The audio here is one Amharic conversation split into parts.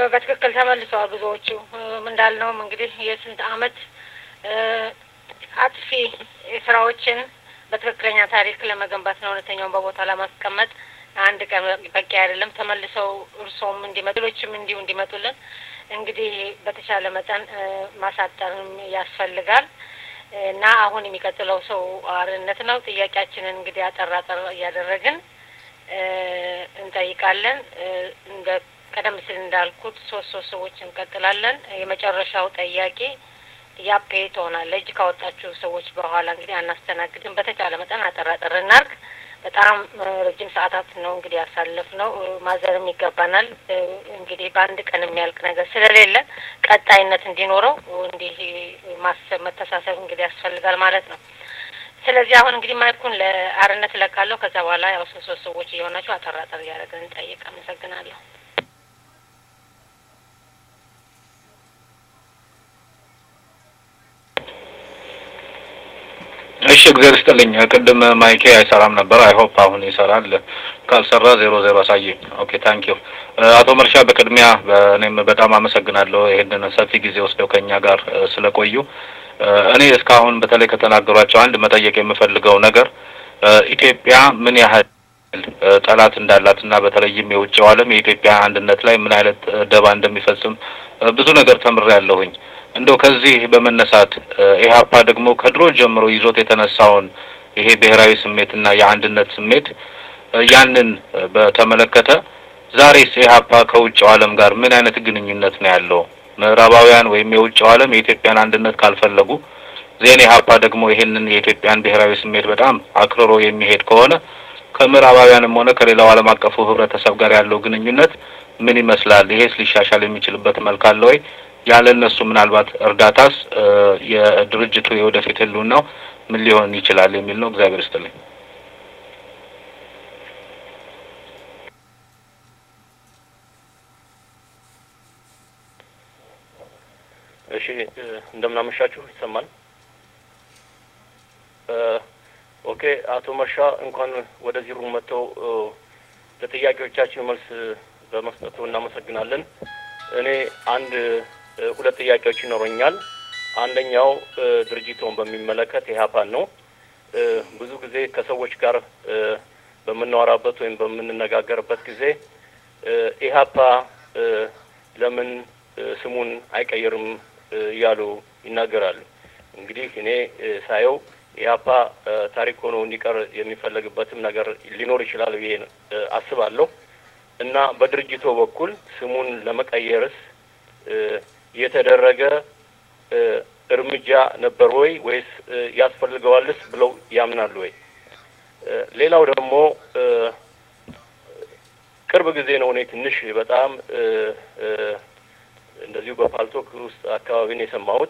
በትክክል ተመልሰዋል ብዙዎቹ እንዳልነውም እንግዲህ የስንት አመት አጥፊ ስራዎችን በትክክለኛ ታሪክ ለመገንባት ነው እውነተኛውን በቦታ ለማስቀመጥ አንድ ቀን በቂ አይደለም። ተመልሰው እርሶም እንዲመጡ ሌሎችም እንዲሁ እንዲመጡልን እንግዲህ በተቻለ መጠን ማሳጠርም ያስፈልጋል እና አሁን የሚቀጥለው ሰው አርነት ነው። ጥያቄያችንን እንግዲህ አጠር አጠር እያደረግን እንጠይቃለን። እንደ ቀደም ሲል እንዳልኩት ሶስት ሶስት ሰዎች እንቀጥላለን። የመጨረሻው ጠያቄ ያፔ ትሆናለህ። እጅ ካወጣችሁ ሰዎች በኋላ እንግዲህ አናስተናግድም። በተቻለ መጠን አጠር አጠር እናርግ። በጣም ረጅም ሰዓታት ነው እንግዲህ ያሳለፍ ነው። ማዘርም ይገባናል። እንግዲህ በአንድ ቀን የሚያልቅ ነገር ስለሌለ ቀጣይነት እንዲኖረው እንዲህ ማሰብ መተሳሰብ እንግዲህ ያስፈልጋል ማለት ነው። ስለዚህ አሁን እንግዲህ ማይኩን ለአርነት እለቃለሁ። ከዛ በኋላ ያው ሶስት ሶስት ሰዎች እየሆናችሁ አጠር አጠር እያደረግን እንጠይቅ። አመሰግናለሁ። እሺ እግዚአብሔር ይስጥልኝ። ቅድም ማይኬ አይሰራም ነበር። አይ ሆፕ አሁን ይሰራል። ካልሰራ ዜሮ ዜሮ አሳየኝ። ኦኬ ታንክ ዩ አቶ መርሻ፣ በቅድሚያ እኔም በጣም አመሰግናለሁ ይሄንን ሰፊ ጊዜ ወስደው ከኛ ጋር ስለቆዩ። እኔ እስካሁን በተለይ ከተናገሯቸው አንድ መጠየቅ የምፈልገው ነገር ኢትዮጵያ ምን ያህል ጠላት እንዳላት እና በተለይም የውጭው ዓለም የኢትዮጵያ አንድነት ላይ ምን አይነት ደባ እንደሚፈጽም ብዙ ነገር ተምሬያለሁኝ። እንደው ከዚህ በመነሳት ኢህአፓ ደግሞ ከድሮ ጀምሮ ይዞት የተነሳውን ይሄ ብሔራዊ ስሜትና የአንድነት ስሜት ያንን በተመለከተ ዛሬስ ኢህአፓ ከውጭው ዓለም ጋር ምን አይነት ግንኙነት ነው ያለው? ምዕራባውያን ወይም የውጭው ዓለም የኢትዮጵያን አንድነት ካልፈለጉ ዜን ኢህአፓ ደግሞ ይሄንን የኢትዮጵያን ብሔራዊ ስሜት በጣም አክርሮ የሚሄድ ከሆነ ከምዕራባውያንም ሆነ ከሌላው ዓለም አቀፉ ህብረተሰብ ጋር ያለው ግንኙነት ምን ይመስላል? ይሄስ ሊሻሻል የሚችልበት መልክ አለ ወይ? ያለ እነሱ ምናልባት እርዳታስ የድርጅቱ የወደፊት ህልውናው ምን ሊሆን ይችላል የሚል ነው። እግዚአብሔር ይስጥልኝ። እሺ እንደምናመሻችሁ ይሰማል። ኦኬ አቶ መርሻ እንኳን ወደዚህ ሩም መጥተው ለጥያቄዎቻችን መልስ በመስጠቱ እናመሰግናለን። እኔ አንድ ሁለት ጥያቄዎች ይኖረኛል። አንደኛው ድርጅቶን በሚመለከት ኢህአፓን ነው። ብዙ ጊዜ ከሰዎች ጋር በምናወራበት ወይም በምንነጋገርበት ጊዜ ኢህአፓ ለምን ስሙን አይቀይርም እያሉ ይናገራሉ። እንግዲህ እኔ ሳየው ኢህአፓ ታሪክ ሆኖ እንዲቀር የሚፈለግበትም ነገር ሊኖር ይችላል ብዬ አስባለሁ እና በድርጅቶ በኩል ስሙን ለመቀየርስ የተደረገ እርምጃ ነበር ወይ ወይስ ያስፈልገዋልስ ብለው ያምናሉ ወይ? ሌላው ደግሞ ቅርብ ጊዜ ነው እኔ ትንሽ በጣም እንደዚሁ በፓልቶክ ውስጥ አካባቢ ነው የሰማሁት።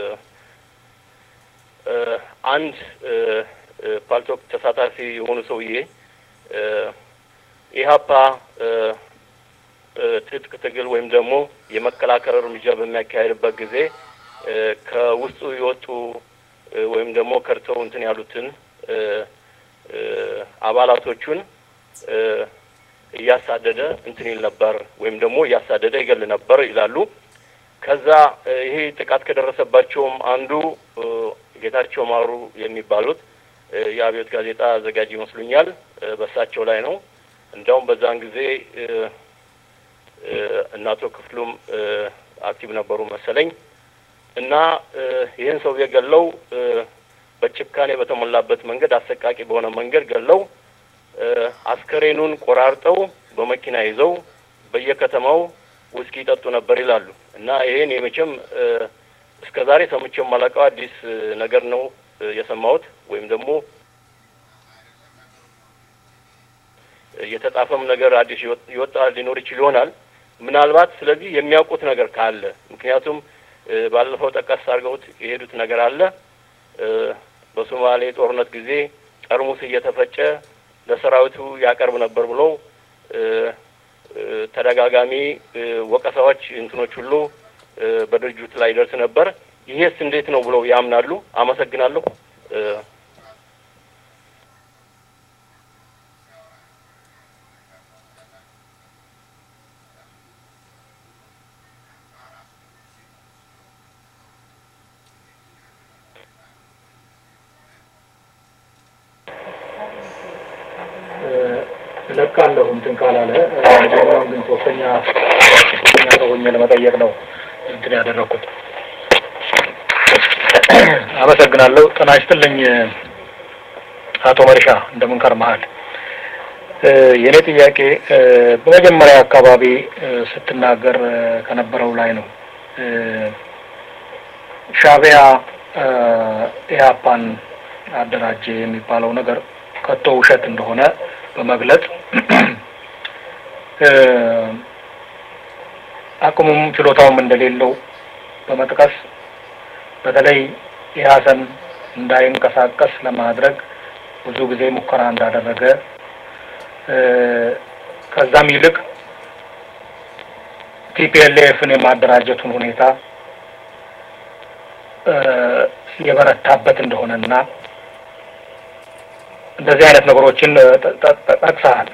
አንድ ፓልቶክ ተሳታፊ የሆኑ ሰውዬ ኢህአፓ ትጥቅ ትግል ወይም ደግሞ የመከላከል እርምጃ በሚያካሄድበት ጊዜ ከውስጡ የወጡ ወይም ደግሞ ከድተው እንትን ያሉትን አባላቶቹን እያሳደደ እንትን ይል ነበር ወይም ደግሞ እያሳደደ ይገል ነበር ይላሉ። ከዛ ይሄ ጥቃት ከደረሰባቸውም አንዱ ጌታቸው ማሩ የሚባሉት የአብዮት ጋዜጣ አዘጋጅ ይመስሉኛል። በእሳቸው ላይ ነው። እንዲያውም በዛን ጊዜ እናቶ ክፍሉም አክቲቭ ነበሩ መሰለኝ እና ይህን ሰው የገለው በጭካኔ በተሞላበት መንገድ አሰቃቂ በሆነ መንገድ ገለው አስከሬኑን ቆራርጠው በመኪና ይዘው በየከተማው ውስኪ ይጠጡ ነበር ይላሉ። እና ይሄን የመቼም እስከ ዛሬ ሰምቼው የማላውቀው አዲስ ነገር ነው የሰማሁት ወይም ደግሞ የተጻፈም ነገር አዲስ ይወጣ ሊኖር ይችል ይሆናል ምናልባት። ስለዚህ የሚያውቁት ነገር ካለ ምክንያቱም ባለፈው ጠቀስ አድርገውት የሄዱት ነገር አለ። በሶማሌ ጦርነት ጊዜ ጠርሙስ እየተፈጨ ለሰራዊቱ ያቀርብ ነበር ብለው ተደጋጋሚ ወቀሳዎች እንትኖች ሁሉ በድርጅቱ ላይ ይደርስ ነበር። ይሄስ እንዴት ነው ብለው ያምናሉ? አመሰግናለሁ። እለቃለሁ እንትን ካላለ ሌላውን ግን ሶስተኛ ሶስተኛ ሰው ሆኜ ለመጠየቅ ነው እንትን ያደረኩት። አመሰግናለሁ። ጤና ይስጥልኝ አቶ መርሻ እንደምን ከርመሃል? የእኔ ጥያቄ በመጀመሪያ አካባቢ ስትናገር ከነበረው ላይ ነው። ሻዕቢያ ኢህአፓን አደራጀ የሚባለው ነገር ከቶ ውሸት እንደሆነ በመግለጽ አቅሙም ችሎታውም እንደሌለው በመጥቀስ በተለይ ኢህአሰን እንዳይንቀሳቀስ ለማድረግ ብዙ ጊዜ ሙከራ እንዳደረገ ከዛም ይልቅ ቲፒኤልኤፍን የማደራጀቱን ሁኔታ የበረታበት እንደሆነና እንደዚህ አይነት ነገሮችን ጠቅሰሃል።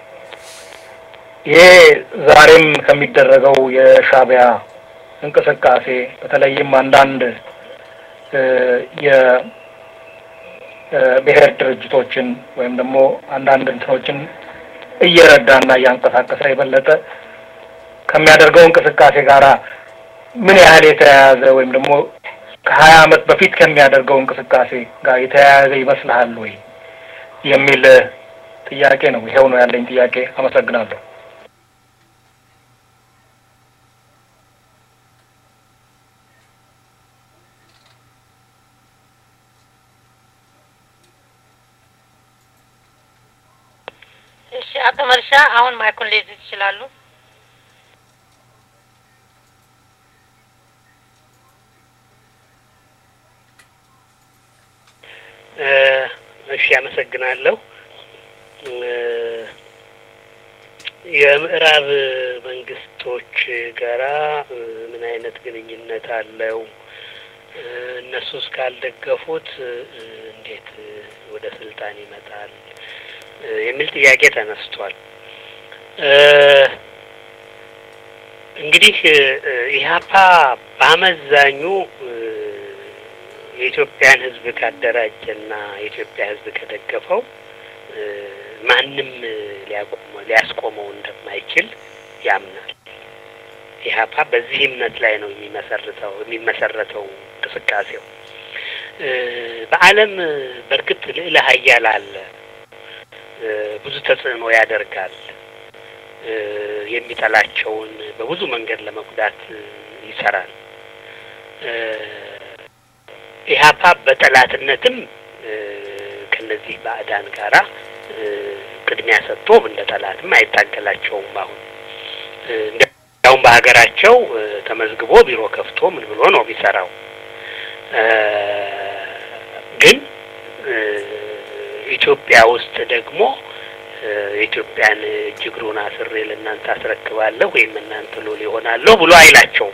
ይሄ ዛሬም ከሚደረገው የሻዕቢያ እንቅስቃሴ በተለይም አንዳንድ የብሔር ድርጅቶችን ወይም ደግሞ አንዳንድ እንትኖችን እየረዳና እያንቀሳቀሰ የበለጠ ከሚያደርገው እንቅስቃሴ ጋራ ምን ያህል የተያያዘ ወይም ደግሞ ከሀያ ዓመት በፊት ከሚያደርገው እንቅስቃሴ ጋር የተያያዘ ይመስልሃል ወይ የሚል ጥያቄ ነው። ይሄው ነው ያለኝ ጥያቄ። አመሰግናለሁ። እሺ፣ አቶ መርሻ አሁን ማይኩን ሊይዙ ይችላሉ። እሺ፣ አመሰግናለሁ። የምዕራብ መንግስቶች ጋራ ምን አይነት ግንኙነት አለው? እነሱ እስካልደገፉት እንዴት ወደ ስልጣን ይመጣል? የሚል ጥያቄ ተነስቷል። እንግዲህ ኢህአፓ በአመዛኙ የኢትዮጵያን ሕዝብ ካደራጀና የኢትዮጵያ ሕዝብ ከደገፈው ማንም ሊያቆመው ሊያስቆመው እንደማይችል ያምናል። ኢህአፓ በዚህ እምነት ላይ ነው የሚመሰርተው የሚመሰረተው እንቅስቃሴው። በዓለም በእርግጥ ልዕለ ሀያል አለ፣ ብዙ ተጽዕኖ ያደርጋል። የሚጠላቸውን በብዙ መንገድ ለመጉዳት ይሰራል። ኢህአፓ በጠላትነትም ከነዚህ ባዕዳን ጋራ ቅድሚያ ሰጥቶ እንደ ጠላትም አይታገላቸውም። አሁን እንዲያውም በሀገራቸው ተመዝግቦ ቢሮ ከፍቶ ምን ብሎ ነው የሚሰራው። ግን ኢትዮጵያ ውስጥ ደግሞ የኢትዮጵያን እጅ እግሩን አስሬ ለእናንተ አስረክባለሁ ወይም እናንተ ሎሌ ይሆናለሁ ብሎ አይላቸውም።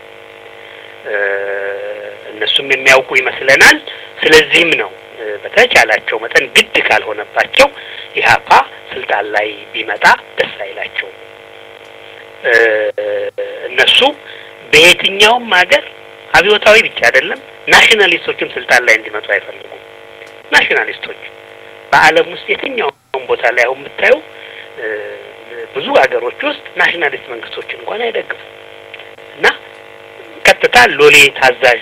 እነሱም የሚያውቁ ይመስለናል። ስለዚህም ነው በተቻላቸው መጠን ግድ ካልሆነባቸው ኢህአፓ ስልጣን ላይ ቢመጣ ደስ አይላቸውም። እነሱ በየትኛውም ሀገር አብዮታዊ ብቻ አይደለም ናሽናሊስቶችም ስልጣን ላይ እንዲመጡ አይፈልጉም። ናሽናሊስቶች በዓለም ውስጥ የትኛውም ቦታ ላይ አሁን የምታየው ብዙ ሀገሮች ውስጥ ናሽናሊስት መንግስቶችን እንኳን አይደግፉም እና ቀጥታ ሎሌ ታዛዥ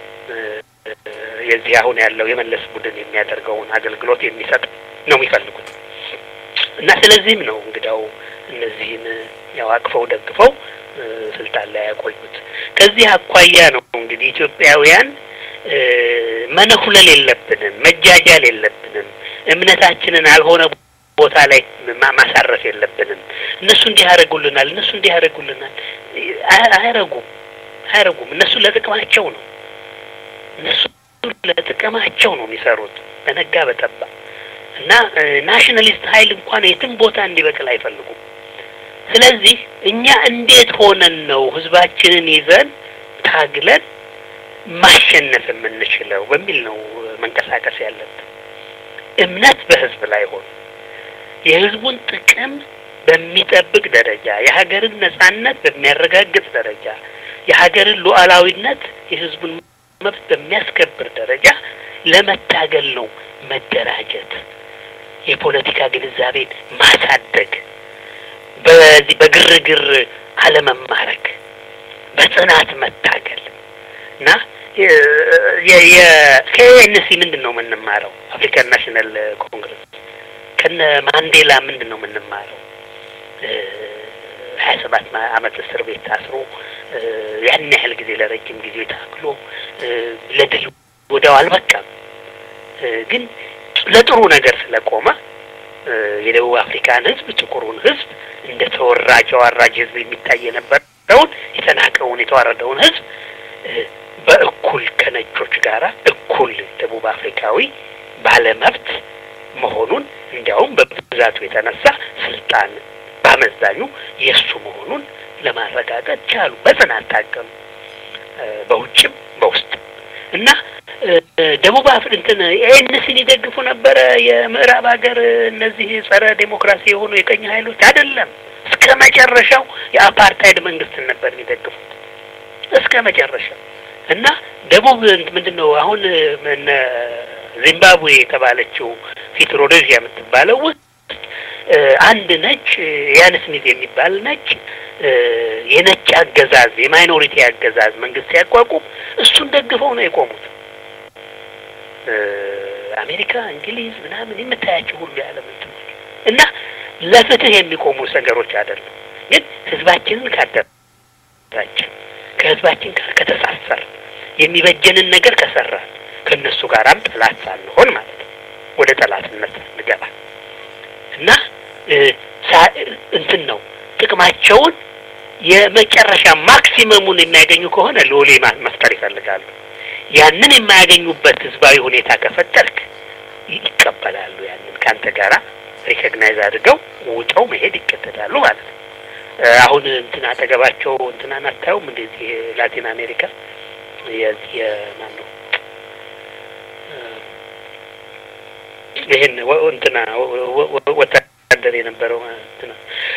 የዚህ አሁን ያለው የመለስ ቡድን የሚያደርገውን አገልግሎት የሚሰጥ ነው የሚፈልጉት እና ስለዚህም ነው እንግዳው እነዚህን ያው አቅፈው ደግፈው ስልጣን ላይ ያቆዩት። ከዚህ አኳያ ነው እንግዲህ ኢትዮጵያውያን መነኩለል የለብንም፣ መጃጃል የለብንም፣ እምነታችንን አልሆነ ቦታ ላይ ማሳረፍ የለብንም። እነሱ እንዲህ ያደርጉልናል፣ እነሱ እንዲህ ያደርጉልናል። አያረጉም አያረጉም። እነሱ ለጥቅማቸው ነው እነሱ ለጥቅማቸው ነው የሚሰሩት በነጋ በጠባ እና ናሽናሊስት ኃይል እንኳን የትም ቦታ እንዲበቅል አይፈልጉም። ስለዚህ እኛ እንዴት ሆነን ነው ህዝባችንን ይዘን ታግለን ማሸነፍ የምንችለው በሚል ነው መንቀሳቀስ ያለብን። እምነት በህዝብ ላይ ሆኖ የህዝቡን ጥቅም በሚጠብቅ ደረጃ የሀገርን ነጻነት በሚያረጋግጥ ደረጃ የሀገርን ሉዓላዊነት የህዝቡን መብት በሚያስከብር ደረጃ ለመታገል ነው መደራጀት የፖለቲካ ግንዛቤን ማሳደግ፣ በዚህ በግርግር አለመማረክ፣ በጽናት መታገል እና ከኤንሲ ምንድን ነው የምንማረው? አፍሪካን ናሽናል ኮንግረስ ከነ ማንዴላ ምንድን ነው የምንማረው? ሀያ ሰባት አመት እስር ቤት ታስሮ ያን ያህል ጊዜ ለረጅም ጊዜ ታግሎ ለድል ወዲያው አልበቃም። ግን ለጥሩ ነገር ስለቆመ የደቡብ አፍሪካን ሕዝብ ጥቁሩን ሕዝብ እንደ ተወራጅ አዋራጅ ሕዝብ የሚታይ የነበረውን የተናቀውን የተዋረደውን ሕዝብ በእኩል ከነጮች ጋር እኩል ደቡብ አፍሪካዊ ባለመብት መሆኑን እንዲያውም በብዛቱ የተነሳ ስልጣን በአመዛኙ የእሱ መሆኑን ለማረጋገጥ ቻሉ። በጽናት ታገሉ፣ በውጭም በውስጥ እና ደቡብ አፍሪ እንትን ኤንሲን ይደግፉ ነበረ። የምዕራብ ሀገር እነዚህ ጸረ ዴሞክራሲ የሆኑ የቀኝ ኃይሎች አይደለም። እስከ መጨረሻው የአፓርታይድ መንግስትን ነበር የሚደግፉት እስከ መጨረሻው እና ደቡብ ምንድን ነው አሁን ዚምባብዌ የተባለችው ፊት ሮዴዥያ የምትባለው ውስጥ አንድ ነጭ ያን ስሚት የሚባል ነጭ የነጭ አገዛዝ የማይኖሪቲ አገዛዝ መንግስት ሲያቋቁም እሱን ደግፈው ነው የቆሙት። አሜሪካ፣ እንግሊዝ ምናምን የምታያቸው ሁሉ የዓለም እንትኖች እና ለፍትህ የሚቆሙ ነገሮች አይደሉም። ግን ህዝባችንን ካደራችን ከህዝባችን ጋር ከተሳሰር የሚበጀንን ነገር ከሰራ ከእነሱ ጋራም ጠላት ሳንሆን ማለት ነው ወደ ጠላትነት እንገባ እና እንትን ነው ጥቅማቸውን የመጨረሻ ማክሲመሙን የሚያገኙ ከሆነ ሎሌ መፍጠር ይፈልጋሉ። ያንን የማያገኙበት ህዝባዊ ሁኔታ ከፈጠርክ ይቀበላሉ። ያንን ከአንተ ጋራ ሪኮግናይዝ አድርገው ውጠው መሄድ ይቀጥላሉ ማለት ነው። አሁን እንትን አጠገባቸው እንትናን አታዩም? እንደዚህ ላቲን አሜሪካ የዚህ የማን ነው ይህን እንትና ወታደር የነበረው እንትና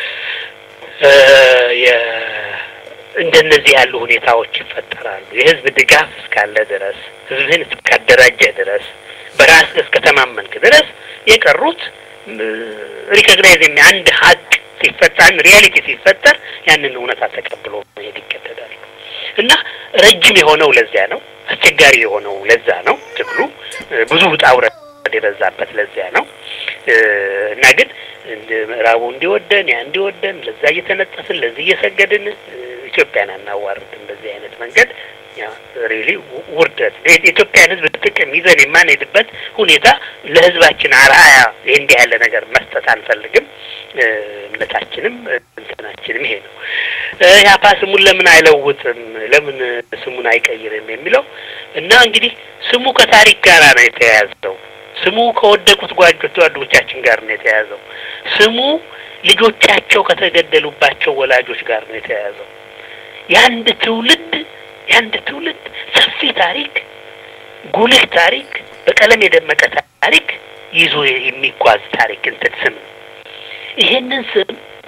እንደነዚህ ያሉ ሁኔታዎች ይፈጠራሉ። የህዝብ ድጋፍ እስካለ ድረስ ህዝብህን እስካደራጀ ድረስ በራስህ እስከተማመንክ ድረስ የቀሩት ሪኮግናይዝ የሚ አንድ ሀቅ ሲፈጠር ሪያሊቲ ሲፈጠር ያንን እውነታ ተቀብሎ መሄድ ይገደዳሉ እና ረጅም የሆነው ለዚያ ነው። አስቸጋሪ የሆነው ለዛ ነው። ትግሉ ብዙ ውጣ ውረድ የበዛበት ለዚያ ነው እና ግን ምዕራቡ እንዲወደን ያ እንዲወደን ለዛ እየተነጠፍን ለዚህ እየሰገድን ኢትዮጵያን አናዋርድም። በዚህ አይነት መንገድ ያ ሪሊ ውርደት የኢትዮጵያን ህዝብ ጥቅም ይዘን የማንሄድበት ሁኔታ ለህዝባችን አርአያ እንዲህ ያለ ነገር መስጠት አንፈልግም። እምነታችንም እንትናችንም ይሄ ነው። ያፓ ስሙን ለምን አይለውጥም? ለምን ስሙን አይቀይርም? የሚለው እና እንግዲህ ስሙ ከታሪክ ጋር ነው የተያያዘው። ስሙ ከወደቁት ጓጆች ጓዶቻችን ጋር ነው የተያያዘው። ስሙ ልጆቻቸው ከተገደሉባቸው ወላጆች ጋር ነው የተያያዘው። የአንድ ትውልድ የአንድ ትውልድ ሰፊ ታሪክ፣ ጉልህ ታሪክ፣ በቀለም የደመቀ ታሪክ ይዞ የሚጓዝ ታሪክ እንትን ስም ነው። ይሄንን ስም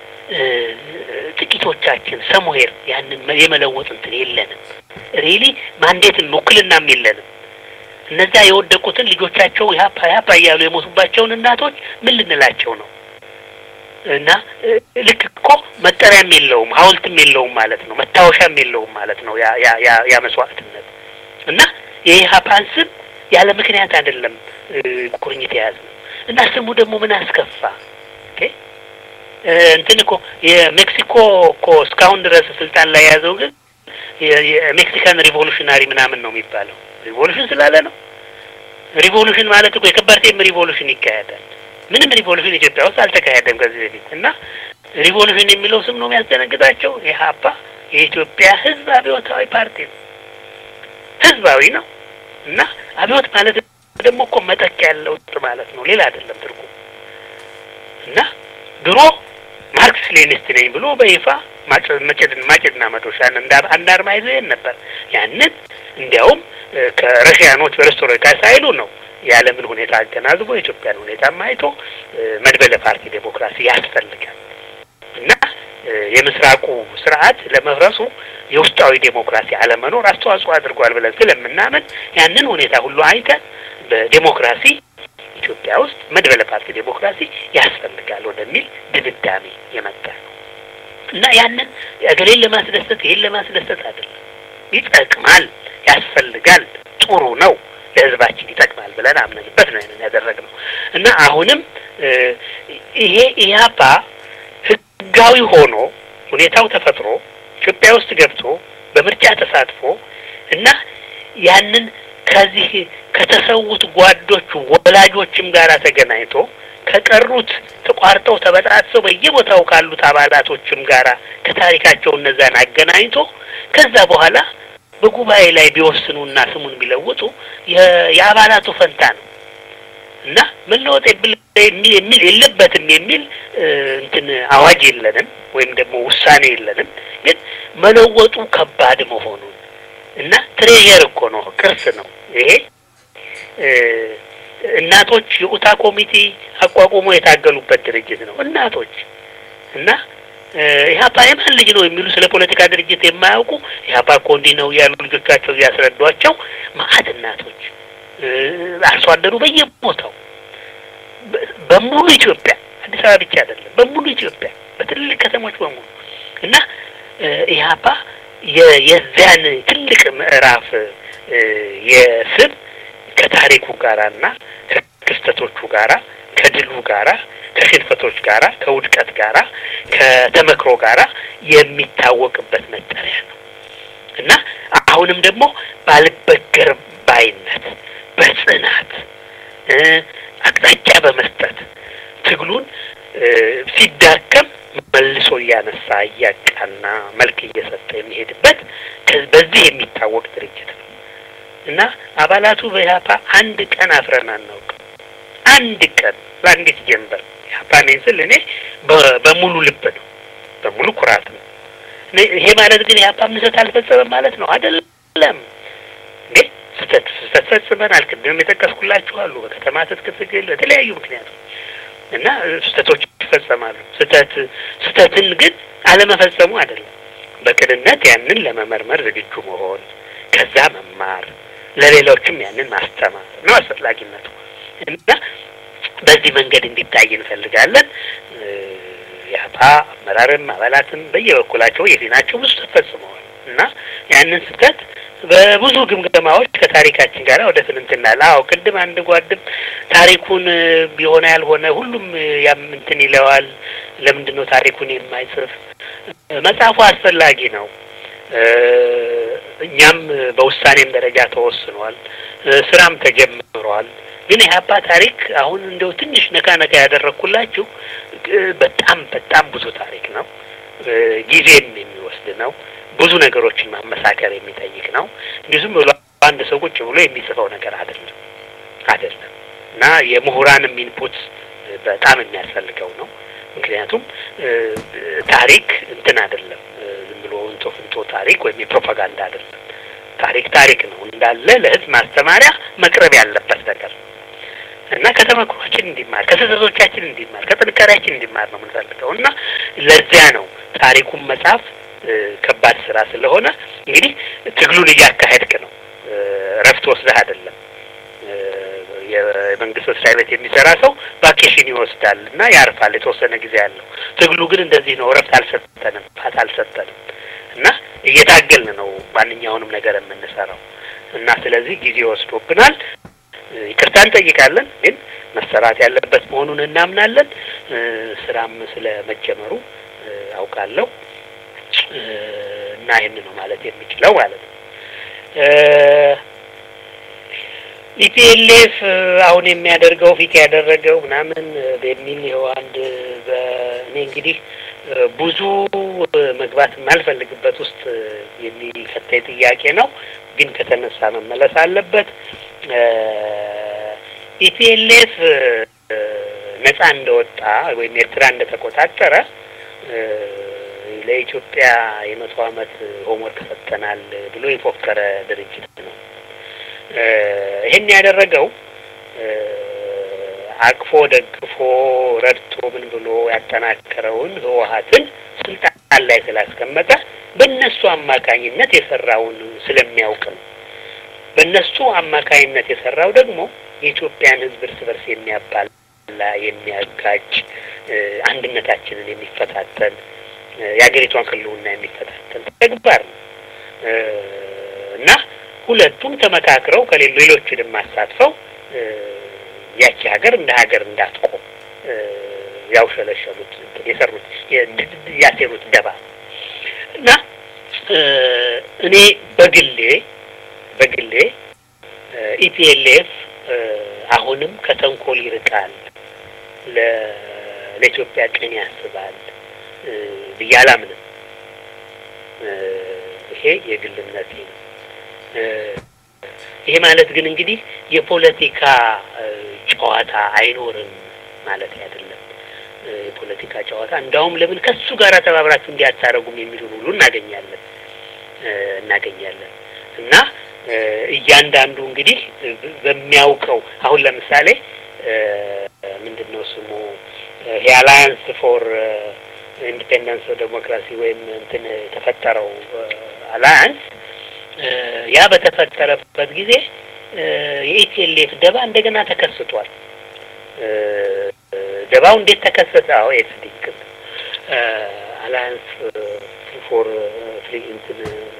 ጥቂቶቻችን ሰሙሄር ያንን የመለወጥ እንትን የለንም። ሪሊ ማንዴትን ውክልናም የለንም። እነዛ የወደቁትን ልጆቻቸው ያፓ ያፓ እያሉ የሞቱባቸውን እናቶች ምን ልንላቸው ነው? እና ልክ እኮ መጠሪያም የለውም ሐውልትም የለውም ማለት ነው። መታወሻም የለውም ማለት ነው። ያ ያ ያ ያ መስዋዕትነት እና የኢህአፓን ስም ያለ ምክንያት አይደለም ቁርኝት የያዝ ነው እና ስሙ ደግሞ ምን አስከፋ? ኦኬ እንትን እኮ የሜክሲኮ እኮ እስካሁን ድረስ ስልጣን ላይ የያዘው ግን የሜክሲካን ሪቮሉሽናሪ ምናምን ነው የሚባለው። ሪቮሉሽን ስላለ ነው። ሪቮሉሽን ማለት እኮ የከባርቴም ሪቮሉሽን ይካሄዳል። ምንም ሪቮሉሽን ኢትዮጵያ ውስጥ አልተካሄደም ከዚህ በፊት እና ሪቮሉሽን የሚለው ስም ነው የሚያስደነግጣቸው። ኢህአፓ የኢትዮጵያ ሕዝብ አብዮታዊ ፓርቲ ነው። ሕዝባዊ ነው እና አብዮት ማለት ደግሞ እኮ መጠቅ ያለው ማለት ነው፣ ሌላ አይደለም ትርጉም እና ድሮ ማርክስ ሌኒስት ነኝ ብሎ በይፋ ማጭድን ማጭድና መዶሻ አንድ አርማ ይዞ ይሄን ነበር። ያንን እንዲያውም ከረሽያኖች በሬስቶሮካ ሳይሉ ነው የዓለምን ሁኔታ አገናዝቦ የኢትዮጵያን ሁኔታም አይቶ መድበለ ፓርቲ ዴሞክራሲ ያስፈልጋል እና የምስራቁ ስርዓት ለመፍረሱ የውስጣዊ ዴሞክራሲ አለመኖር አስተዋጽኦ አድርጓል ብለን ስለምናምን ያንን ሁኔታ ሁሉ አይተን በዴሞክራሲ ኢትዮጵያ ውስጥ መድበለ ፓርቲ ዴሞክራሲ ያስፈልጋል ወደሚል ድምዳሜ የመጣ ነው እና ያንን እገሌን ለማስደሰት ይሄን ለማስደሰት አይደለም። ይጠቅማል፣ ያስፈልጋል፣ ጥሩ ነው፣ ለህዝባችን ይጠቅማል ብለን አምነንበት ነው ያንን ያደረግነው እና አሁንም ይሄ ኢህአፓ ህጋዊ ሆኖ ሁኔታው ተፈጥሮ ኢትዮጵያ ውስጥ ገብቶ በምርጫ ተሳትፎ እና ያንን ከዚህ ከተሰዉት ጓዶቹ ወላጆችም ጋር ተገናኝቶ ከቀሩት ተቋርጠው ተበጣጥሰው በየቦታው ካሉት አባላቶችም ጋራ ከታሪካቸው እነዛን አገናኝቶ ከዛ በኋላ በጉባኤ ላይ ቢወስኑና ስሙን ቢለውጡ የአባላቱ ፈንታ ነው እና መለወጥ የሚል የለበትም የሚል እንትን አዋጅ የለንም ወይም ደግሞ ውሳኔ የለንም። ግን መለወጡ ከባድ መሆኑን እና ትሬዠር እኮ ነው፣ ቅርስ ነው ይሄ እናቶች የኡታ ኮሚቴ አቋቁሞ የታገሉበት ድርጅት ነው። እናቶች እና ኢህአፓ የማን ልጅ ነው የሚሉ ስለ ፖለቲካ ድርጅት የማያውቁ ኢህአፓ እኮ እንዲህ ነው ያሉ ልጆቻቸው እያስረዷቸው መአት እናቶች አርሶ አደሩ በየቦታው በሙሉ ኢትዮጵያ አዲስ አበባ ብቻ አይደለም፣ በሙሉ ኢትዮጵያ በትልልቅ ከተሞች በሙሉ እና ኢህአፓ የዚያን ትልቅ ምዕራፍ የስብ ከታሪኩ ጋራና ከክስተቶቹ ጋራ ከድሉ ጋራ ከሽንፈቶች ጋራ ከውድቀት ጋራ ከተመክሮ ጋራ የሚታወቅበት መጠሪያ ነው እና አሁንም ደግሞ ባልበገር ባይነት በጽናት አቅጣጫ በመስጠት ትግሉን ሲዳከም መልሶ እያነሳ እያቃና መልክ እየሰጠ የሚሄድበት በዚህ የሚታወቅ ድርጅት ነው እና አባላቱ በኢህአፓ አንድ ቀን አፍረን አናውቅም። አንድ ቀን በአንዲት ጀንበር ኢህአፓ ነኝ ስል እኔ በሙሉ ልብ ነው፣ በሙሉ ኩራት ነው። ይሄ ማለት ግን ኢህአፓ ምሰት አልፈጸመም ማለት ነው አይደለም። እንዴ ስህተት ስህተት ፈጽመናል። ቅድም የጠቀስኩላችሁ አሉ። በከተማ ትጥቅ ትግል በተለያዩ ምክንያቶች እና ስህተቶች ይፈጸማሉ። ስህተት ስህተትን ግን አለመፈጸሙ አይደለም። በቅንነት ያንን ለመመርመር ዝግጁ መሆን፣ ከዛ መማር፣ ለሌሎችም ያንን ማስተማር ነው አስፈላጊነቱ እና በዚህ መንገድ እንዲታይ እንፈልጋለን። የአፓ አመራርም አባላትም በየበኩላቸው የፊናቸው ብዙ ስህተት ፈጽመዋል እና ያንን ስህተት በብዙ ግምገማዎች ከታሪካችን ጋር ወደ ትንንትናል። አዎ ቅድም አንድ ጓድም ታሪኩን ቢሆነ ያልሆነ ሁሉም ያም እንትን ይለዋል። ለምንድን ነው ታሪኩን የማይጽፍ? መጽሐፉ አስፈላጊ ነው። እኛም በውሳኔም ደረጃ ተወስኗል። ስራም ተጀምሯል። ግን የአባ ታሪክ አሁን እንደው ትንሽ ነካ ነካ ያደረግኩላችሁ በጣም በጣም ብዙ ታሪክ ነው። ጊዜም የሚወስድ ነው። ብዙ ነገሮችን ማመሳከር የሚጠይቅ ነው። እንዲሁ ዝም ብሎ አንድ ሰው ቁጭ ብሎ የሚጽፈው ነገር አይደለም አይደለም እና የምሁራንም ኢንፑት በጣም የሚያስፈልገው ነው። ምክንያቱም ታሪክ እንትን አይደለም፣ ዝም ብሎ እንቶ ፍንቶ ታሪክ ወይም የፕሮፓጋንዳ አይደለም። ታሪክ ታሪክ ነው እንዳለ ለሕዝብ ማስተማሪያ መቅረብ ያለበት ነገር ነው እና ከተመክሯችን እንዲማር ከስህተቶቻችን እንዲማር ከጥንካሬያችን እንዲማር ነው የምንፈልገው እና ለዚያ ነው ታሪኩን መጽሐፍ ከባድ ስራ ስለሆነ እንግዲህ ትግሉን እያካሄድክ ነው። እረፍት ወስደህ አይደለም። የመንግስት መስሪያ ቤት የሚሰራ ሰው ቫኬሽን ይወስዳል እና ያርፋል የተወሰነ ጊዜ ያለው። ትግሉ ግን እንደዚህ ነው። እረፍት አልሰጠንም፣ ፋታ አልሰጠንም እና እየታገልን ነው ማንኛውንም ነገር የምንሰራው እና ስለዚህ ጊዜ ወስዶብናል። ይቅርታ እንጠይቃለን፣ ግን መሰራት ያለበት መሆኑን እናምናለን። ስራም ስለ መጀመሩ አውቃለሁ እና ይህን ነው ማለት የሚችለው ማለት ነው። ኢፒኤልኤፍ አሁን የሚያደርገው ፊት ያደረገው ምናምን በሚል ይኸው አንድ በእኔ እንግዲህ ብዙ መግባት የማልፈልግበት ውስጥ የሚከተይ ጥያቄ ነው፣ ግን ከተነሳ መመለስ አለበት። ኢፒኤልኤፍ ነጻ እንደወጣ ወይም ኤርትራ እንደተቆጣጠረ ለኢትዮጵያ የመቶ ዓመት ሆምወርክ ሰጥተናል ብሎ የፎከረ ድርጅት ነው። ይህን ያደረገው አቅፎ ደግፎ ረድቶ ምን ብሎ ያጠናከረውን ህወሀትን ስልጣን ላይ ስላስቀመጠ በእነሱ አማካኝነት የሰራውን ስለሚያውቅ ነው። በእነሱ አማካኝነት የሰራው ደግሞ የኢትዮጵያን ሕዝብ እርስ በርስ የሚያባላ የሚያጋጭ አንድነታችንን የሚፈታተን የሀገሪቷን ህልውና የሚፈታተን ተግባር ነው እና ሁለቱም ተመካክረው ከሌሎ ሌሎችንም አሳትፈው ያቺ ሀገር እንደ ሀገር እንዳትቆም ያውሸለሸሉት የሰሩት ያሴሩት ደባ እና እኔ በግሌ በግሌ ኢፒኤልኤፍ አሁንም ከተንኮል ይርቃል፣ ለኢትዮጵያ ቅን ያስባል ብዬ አላምንም። ይሄ የግልነቴ ነው። ይሄ ማለት ግን እንግዲህ የፖለቲካ ጨዋታ አይኖርም ማለት አይደለም። የፖለቲካ ጨዋታ እንዳውም ለምን ከሱ ጋር ተባብራችሁ እንዲያታረጉም የሚሉን ሁሉ እናገኛለን እናገኛለን እና እያንዳንዱ እንግዲህ በሚያውቀው አሁን ለምሳሌ ምንድን ነው ስሙ የአላያንስ ፎር ኢንዲፔንደንስ ዴሞክራሲ ወይም እንትን የተፈጠረው አላያንስ ያ በተፈጠረበት ጊዜ የኢፒኤልኤፍ ደባ እንደገና ተከስቷል። ደባው እንዴት ተከሰተ? አዎ ኤፍዲክ አላያንስ ፎር ፍሪ እንትን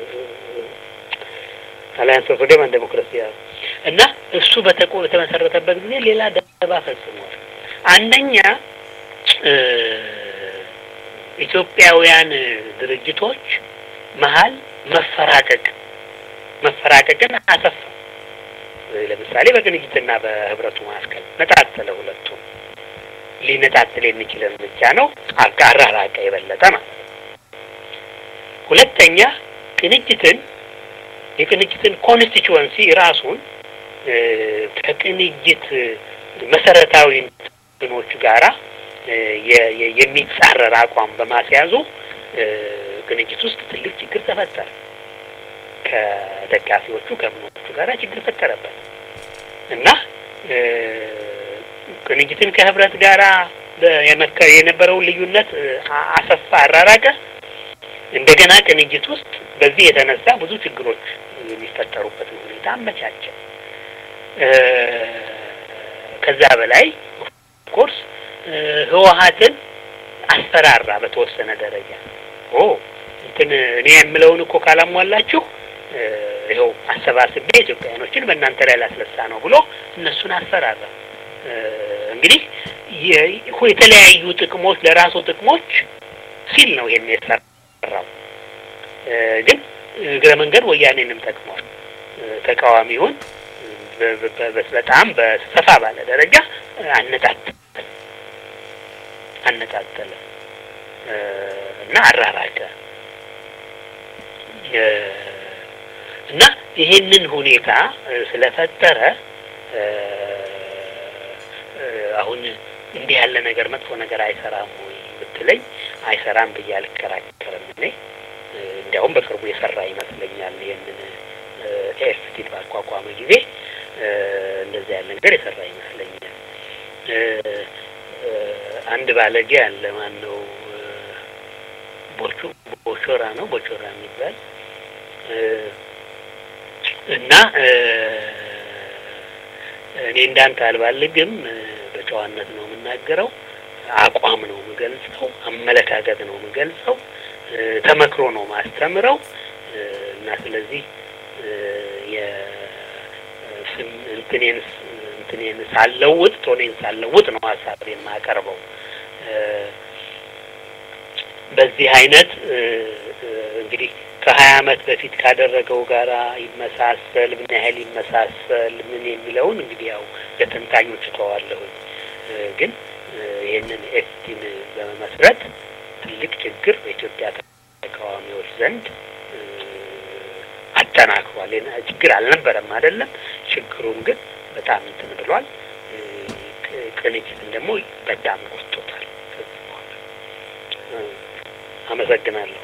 አላያንስ ፎር ፍሪደም ኤንድ ዴሞክራሲ እና እሱ በተቆ በተመሰረተበት ጊዜ ሌላ ደባ ፈጽሟል። አንደኛ ኢትዮጵያውያን ድርጅቶች መሀል መፈራቀቅ መፈራቀቅን አሰፋ። ለምሳሌ በቅንጅትና በህብረቱ መካከል ነጣጠለ። ሁለቱም ሊነጣጥል የሚችል እርምጃ ነው። አራራቀ የበለጠ ማለት ነው። ሁለተኛ ቅንጅትን የቅንጅትን ኮንስቲቹወንሲ ራሱን ከቅንጅት መሰረታዊ እንትኖች ጋራ የሚጻረር አቋም በማስያዙ ቅንጅት ውስጥ ትልቅ ችግር ተፈጠረ። ከደጋፊዎቹ ከምኖቹ ጋር ችግር ፈጠረበት እና ቅንጅትን ከህብረት ጋራ የነበረውን ልዩነት አሰፋ፣ አራራቀ። እንደገና ቅንጅት ውስጥ በዚህ የተነሳ ብዙ ችግሮች የሚፈጠሩበትን ሁኔታ አመቻቸ። ከዛ በላይ ኦፍኮርስ ህወሀትን አስፈራራ በተወሰነ ደረጃ ኦ እንትን እኔ የምለውን እኮ ካላሟላችሁ ይኸው አሰባስቤ ኢትዮጵያውያኖችን በእናንተ ላይ ላስነሳ ነው ብሎ እነሱን አስፈራራ። እንግዲህ የተለያዩ ጥቅሞች ለራሱ ጥቅሞች ሲል ነው ይሄን የሰራው። ግን እግረ መንገድ ወያኔንም ጠቅሟል። ተቃዋሚውን በጣም በሰፋ ባለ ደረጃ አነጣጠለ አነጣጠለ እና አራራቀ እና ይሄንን ሁኔታ ስለፈጠረ አሁን እንዲህ ያለ ነገር መጥፎ ነገር አይሰራም ወይ ብትለኝ አይሰራም ብዬ አልከራከርም። እኔ እንዲያውም በቅርቡ የሰራ ይመስለኛል። ይህንን ኤፍቲን ባቋቋመ ጊዜ እንደዚህ ያለ ነገር የሰራ ይመስለኛል። አንድ ባለጌ አለ። ማን ነው? ቦቹ ቦቾራ ነው ቦቾራ የሚባል እና እኔ እንዳንተ አልባልግም፣ በጨዋነት ነው የምናገረው። አቋም ነው የምገልጸው፣ አመለካከት ነው የምገልጸው፣ ተመክሮ ነው ማስተምረው እና ስለዚህ የስም እንትኔን እንትኔን ሳለውጥ ቶኔን ሳለውጥ ነው ሀሳቤን የማቀርበው። በዚህ አይነት እንግዲህ ከሀያ አመት በፊት ካደረገው ጋራ ይመሳሰል ምን ያህል ይመሳሰል ምን የሚለውን እንግዲህ ያው ለተንታኞች እተዋለሁኝ። ግን ይህንን ኤፍቲን በመመስረት ትልቅ ችግር በኢትዮጵያ ተቃዋሚዎች ዘንድ አጠናክሯል። ችግር አልነበረም አይደለም። ችግሩን ግን በጣም እንትን ብሏል። ቅንጅትን ደግሞ በጣም ጎትቶታል። ከዚህ በኋላ አመሰግናለሁ።